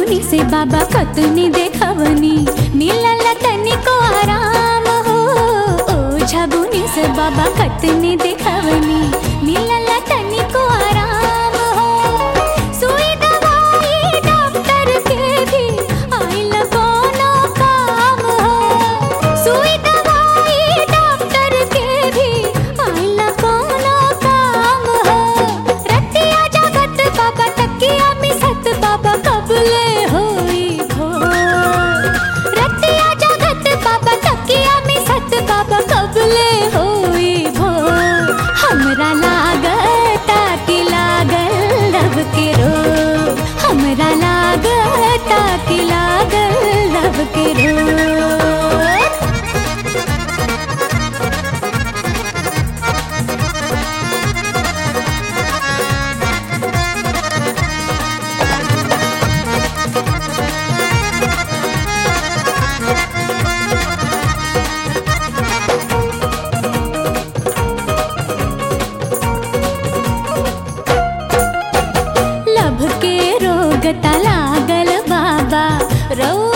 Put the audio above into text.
झाबुनी से बाबा कतनी देखवनी मिलल तनिको आराम हो ओ झाबुनी से बाबा कतनी देखवनी मिलल तनिको आराम हो सुई दवाई डॉक्टर के भी आइल कोनो काम हो सुई दवाई डॉक्टर के भी आइल कोनो काम हो रतिया जगत बाबा तकिया मिसत बाबा कबले होई भोर रतिया जगत बाबा तकिया मिसत बाबा कबले होई भोर हमरा लागता कि लागल लब के रो हमरा लागता कि लागल लब के रो लभ के रोग लागल बाबा रौ